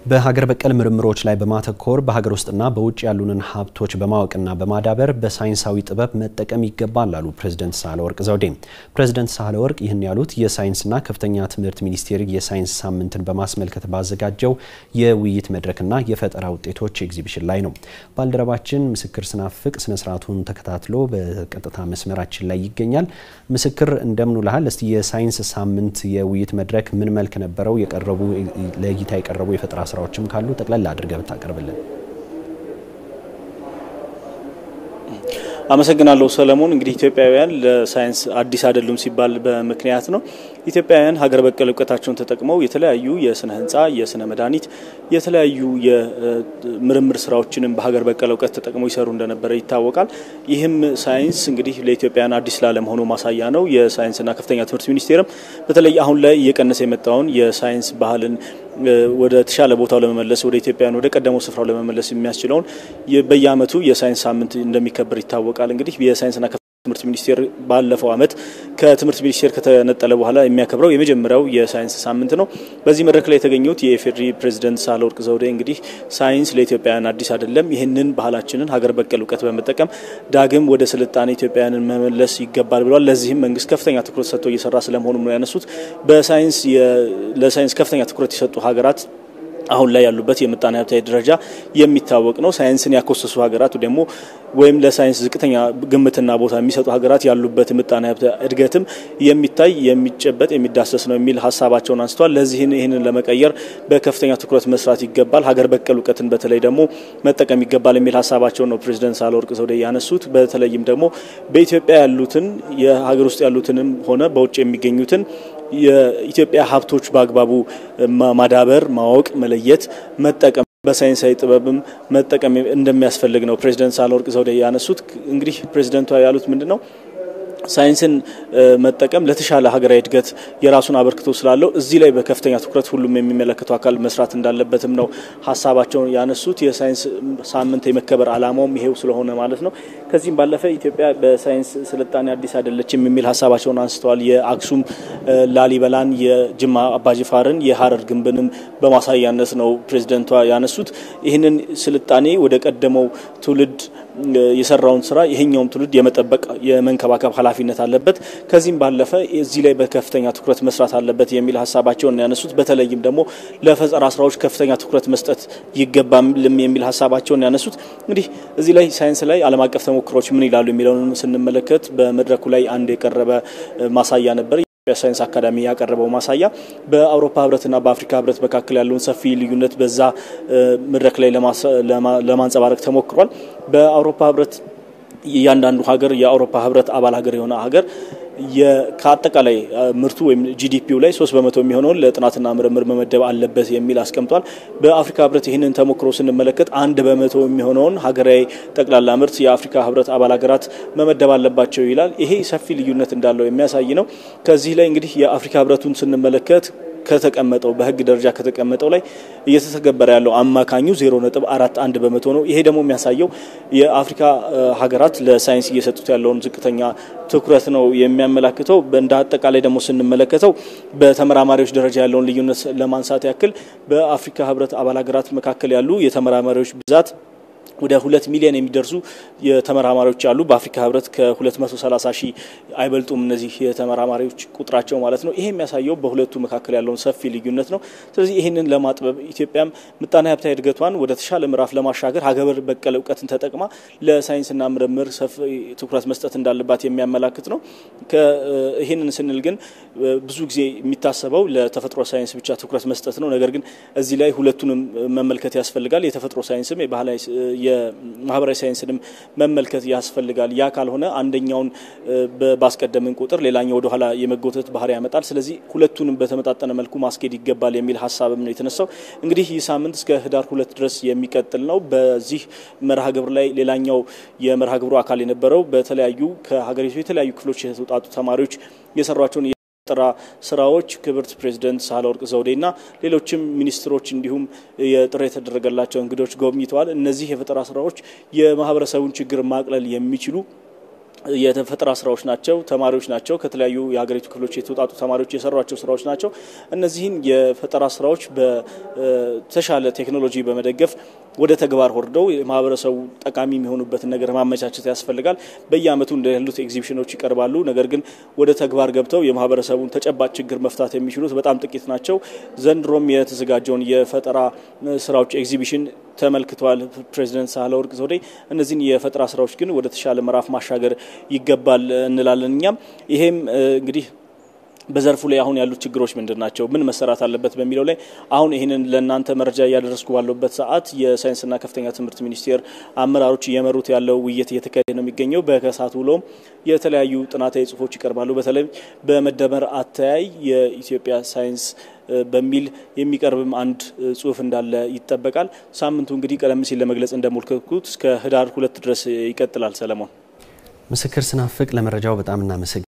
በሀገር በቀል ምርምሮች ላይ በማተኮር በሀገር ውስጥና በውጭ ያሉንን ሀብቶች በማወቅና በማዳበር በሳይንሳዊ ጥበብ መጠቀም ይገባል አሉ ፕሬዝደንት ሳህለወርቅ ዘውዴ። ፕሬዝደንት ሳህለወርቅ ይህን ያሉት የሳይንስና ከፍተኛ ትምህርት ሚኒስቴር የሳይንስ ሳምንትን በማስመልከት ባዘጋጀው የውይይት መድረክና የፈጠራ ውጤቶች ኤግዚቢሽን ላይ ነው። ባልደረባችን ምስክር ስናፍቅ ስነስርዓቱን ተከታትሎ በቀጥታ መስመራችን ላይ ይገኛል። ምስክር እንደምን ውለሃል? እስቲ የሳይንስ ሳምንት የውይይት መድረክ ምን መልክ ነበረው? የቀረቡ ለእይታ የቀረቡ የፈጠራ ስራዎችም ካሉ ጠቅለል አድርገህ ብታቀርብልን። አመሰግናለሁ ሰለሞን። እንግዲህ ኢትዮጵያውያን ለሳይንስ አዲስ አይደሉም ሲባል በምክንያት ነው። ኢትዮጵያውያን ሀገር በቀል እውቀታቸውን ተጠቅመው የተለያዩ የስነ ህንፃ፣ የስነ መድኃኒት፣ የተለያዩ የምርምር ስራዎችንም በሀገር በቀል እውቀት ተጠቅመው ይሰሩ እንደነበረ ይታወቃል። ይህም ሳይንስ እንግዲህ ለኢትዮጵያውያን አዲስ ላለመሆኑ ማሳያ ነው። የሳይንስና ከፍተኛ ትምህርት ሚኒስቴርም በተለይ አሁን ላይ እየቀነሰ የመጣውን የሳይንስ ባህልን ወደ ተሻለ ቦታው ለመመለስ ወደ ኢትዮጵያውያን ወደ ቀደመው ስፍራው ለመመለስ የሚያስችለውን በየዓመቱ የሳይንስ ሳምንት እንደሚከበር ይታወቃል። እንግዲህ የሳይንስና ትምህርት ሚኒስቴር ባለፈው ዓመት ከትምህርት ሚኒስቴር ከተነጠለ በኋላ የሚያከብረው የመጀመሪያው የሳይንስ ሳምንት ነው። በዚህ መድረክ ላይ የተገኙት የኢፌዴሪ ፕሬዚደንት ሳህለወርቅ ዘውዴ እንግዲህ ሳይንስ ለኢትዮጵያውያን አዲስ አይደለም፣ ይህንን ባህላችንን ሀገር በቀል እውቀት በመጠቀም ዳግም ወደ ስልጣኔ ኢትዮጵያውያንን መመለስ ይገባል ብለዋል። ለዚህም መንግስት ከፍተኛ ትኩረት ሰጥቶ እየሰራ ስለመሆኑ ነው ያነሱት። በሳይንስ ለሳይንስ ከፍተኛ ትኩረት የሰጡ ሀገራት አሁን ላይ ያሉበት የምጣኔ ሀብታዊ ደረጃ የሚታወቅ ነው። ሳይንስን ያኮሰሱ ሀገራት ደግሞ ወይም ለሳይንስ ዝቅተኛ ግምትና ቦታ የሚሰጡ ሀገራት ያሉበት ምጣኔ ሀብት እድገትም የሚታይ የሚጨበጥ የሚዳሰስ ነው የሚል ሀሳባቸውን አንስተዋል። ለዚህን ይህንን ለመቀየር በከፍተኛ ትኩረት መስራት ይገባል፣ ሀገር በቀል እውቀትን በተለይ ደግሞ መጠቀም ይገባል የሚል ሀሳባቸውን ነው ፕሬዚደንት ሳህለወርቅ ዘውዴ ያነሱት። በተለይም ደግሞ በኢትዮጵያ ያሉትን የሀገር ውስጥ ያሉትንም ሆነ በውጭ የሚገኙትን የኢትዮጵያ ሀብቶች በአግባቡ ማዳበር፣ ማወቅ፣ መለየት፣ መጠቀም በሳይንሳዊ ጥበብም መጠቀም እንደሚያስፈልግ ነው ፕሬዚደንት ሳህለወርቅ ዘውዴ ያነሱት። እንግዲህ ፕሬዚደንቷ ያሉት ምንድን ነው? ሳይንስን መጠቀም ለተሻለ ሀገራዊ እድገት የራሱን አበርክቶ ስላለው እዚህ ላይ በከፍተኛ ትኩረት ሁሉም የሚመለከተው አካል መስራት እንዳለበትም ነው ሀሳባቸውን ያነሱት። የሳይንስ ሳምንት የመከበር ዓላማውም ይሄው ስለሆነ ማለት ነው። ከዚህም ባለፈ ኢትዮጵያ በሳይንስ ስልጣኔ አዲስ አይደለችም የሚል ሀሳባቸውን አንስተዋል። የአክሱም ላሊበላን፣ የጅማ አባጅፋርን፣ የሀረር ግንብንም በማሳያነት ነው ፕሬዚደንቷ ያነሱት። ይህንን ስልጣኔ ወደ ቀደመው ትውልድ የሰራውን ስራ ይሄኛውም ትውልድ የመጠበቅ የመንከባከብ ኃላፊነት አለበት። ከዚህም ባለፈ እዚህ ላይ በከፍተኛ ትኩረት መስራት አለበት የሚል ሀሳባቸውን ያነሱት። በተለይም ደግሞ ለፈጠራ ስራዎች ከፍተኛ ትኩረት መስጠት ይገባል የሚል ሀሳባቸውን ያነሱት። እንግዲህ እዚህ ላይ ሳይንስ ላይ ዓለም አቀፍ ተሞክሮች ምን ይላሉ የሚለውን ስንመለከት በመድረኩ ላይ አንድ የቀረበ ማሳያ ነበር። የኢትዮጵያ ሳይንስ አካዳሚ ያቀረበው ማሳያ በአውሮፓ ህብረትና በአፍሪካ ህብረት መካከል ያለውን ሰፊ ልዩነት በዛ መድረክ ላይ ለማንጸባረቅ ተሞክሯል። በአውሮፓ ህብረት እያንዳንዱ ሀገር የአውሮፓ ህብረት አባል ሀገር የሆነ ሀገር ከአጠቃላይ ምርቱ ወይም ጂዲፒው ላይ ሶስት በመቶ የሚሆነውን ለጥናትና ምርምር መመደብ አለበት የሚል አስቀምጧል። በአፍሪካ ህብረት ይህንን ተሞክሮ ስንመለከት አንድ በመቶ የሚሆነውን ሀገራዊ ጠቅላላ ምርት የአፍሪካ ህብረት አባል ሀገራት መመደብ አለባቸው ይላል። ይሄ ሰፊ ልዩነት እንዳለው የሚያሳይ ነው። ከዚህ ላይ እንግዲህ የአፍሪካ ህብረቱን ስንመለከት ከተቀመጠው በህግ ደረጃ ከተቀመጠው ላይ እየተተገበረ ያለው አማካኙ ዜሮ ነጥብ አራት አንድ በመቶ ነው። ይሄ ደግሞ የሚያሳየው የአፍሪካ ሀገራት ለሳይንስ እየሰጡት ያለውን ዝቅተኛ ትኩረት ነው የሚያመላክተው። እንደ አጠቃላይ ደግሞ ስንመለከተው በተመራማሪዎች ደረጃ ያለውን ልዩነት ለማንሳት ያክል በአፍሪካ ህብረት አባል ሀገራት መካከል ያሉ የተመራማሪዎች ብዛት ወደ ሁለት ሚሊዮን የሚደርሱ የተመራማሪዎች አሉ። በአፍሪካ ህብረት ከ230 ሺህ አይበልጡም እነዚህ የተመራማሪዎች ቁጥራቸው ማለት ነው። ይሄ የሚያሳየው በሁለቱ መካከል ያለውን ሰፊ ልዩነት ነው። ስለዚህ ይህንን ለማጥበብ ኢትዮጵያም ምጣኔ ሀብታዊ እድገቷን ወደ ተሻለ ምዕራፍ ለማሻገር ሀገር በቀል እውቀትን ተጠቅማ ለሳይንስና ምርምር ሰፊ ትኩረት መስጠት እንዳለባት የሚያመላክት ነው። ይህንን ስንል ግን ብዙ ጊዜ የሚታሰበው ለተፈጥሮ ሳይንስ ብቻ ትኩረት መስጠት ነው። ነገር ግን እዚህ ላይ ሁለቱንም መመልከት ያስፈልጋል። የተፈጥሮ ሳይንስም የባህላዊ የማህበራዊ ሳይንስንም መመልከት ያስፈልጋል። ያ ካልሆነ አንደኛውን ባስቀደምን ቁጥር ሌላኛው ወደኋላ የመጎተት ባህሪ ያመጣል። ስለዚህ ሁለቱንም በተመጣጠነ መልኩ ማስኬድ ይገባል የሚል ሀሳብም ነው የተነሳው። እንግዲህ ይህ ሳምንት እስከ ህዳር ሁለት ድረስ የሚቀጥል ነው። በዚህ መርሃ ግብር ላይ ሌላኛው የመርሃ ግብሩ አካል የነበረው በተለያዩ ከሀገሪቱ የተለያዩ ክፍሎች የተውጣጡ ተማሪዎች የሰሯቸውን የፈጠራ ስራዎች ክብርት ፕሬዚደንት ሳህለወርቅ ዘውዴና ሌሎችም ሚኒስትሮች እንዲሁም የጥሪ የተደረገላቸው እንግዶች ጎብኝተዋል። እነዚህ የፈጠራ ስራዎች የማህበረሰቡን ችግር ማቅለል የሚችሉ የፈጠራ ስራዎች ናቸው። ተማሪዎች ናቸው። ከተለያዩ የሀገሪቱ ክፍሎች የተውጣጡ ተማሪዎች የሰሯቸው ስራዎች ናቸው። እነዚህን የፈጠራ ስራዎች በተሻለ ቴክኖሎጂ በመደገፍ ወደ ተግባር ወርደው የማህበረሰቡ ጠቃሚ የሚሆኑበትን ነገር ማመቻቸት ያስፈልጋል። በየአመቱ እንደ ያሉት ኤግዚቢሽኖች ይቀርባሉ። ነገር ግን ወደ ተግባር ገብተው የማህበረሰቡን ተጨባጭ ችግር መፍታት የሚችሉት በጣም ጥቂት ናቸው። ዘንድሮም የተዘጋጀውን የፈጠራ ስራዎች ኤግዚቢሽን ተመልክተዋል ፕሬዚደንት ሳህለወርቅ ዘውዴ። እነዚህን የፈጠራ ስራዎች ግን ወደ ተሻለ ምዕራፍ ማሻገር ይገባል እንላለን። እኛም ይሄም እንግዲህ በዘርፉ ላይ አሁን ያሉት ችግሮች ምንድን ናቸው? ምን መሰራት አለበት በሚለው ላይ አሁን ይህንን ለእናንተ መረጃ እያደረስኩ ባለበት ሰዓት የሳይንስና ከፍተኛ ትምህርት ሚኒስቴር አመራሮች እየመሩት ያለው ውይይት እየተካሄደ ነው የሚገኘው። በከሳት ውሎም የተለያዩ ጥናታዊ ጽሁፎች ይቀርባሉ። በተለይ በመደመር አተያይ የኢትዮጵያ ሳይንስ በሚል የሚቀርብም አንድ ጽሁፍ እንዳለ ይጠበቃል። ሳምንቱ እንግዲህ ቀደም ሲል ለመግለጽ እንደሞከርኩት እስከ ህዳር ሁለት ድረስ ይቀጥላል። ሰለሞን ምስክር ስናፍቅ ለመረጃው በጣም እናመሰግ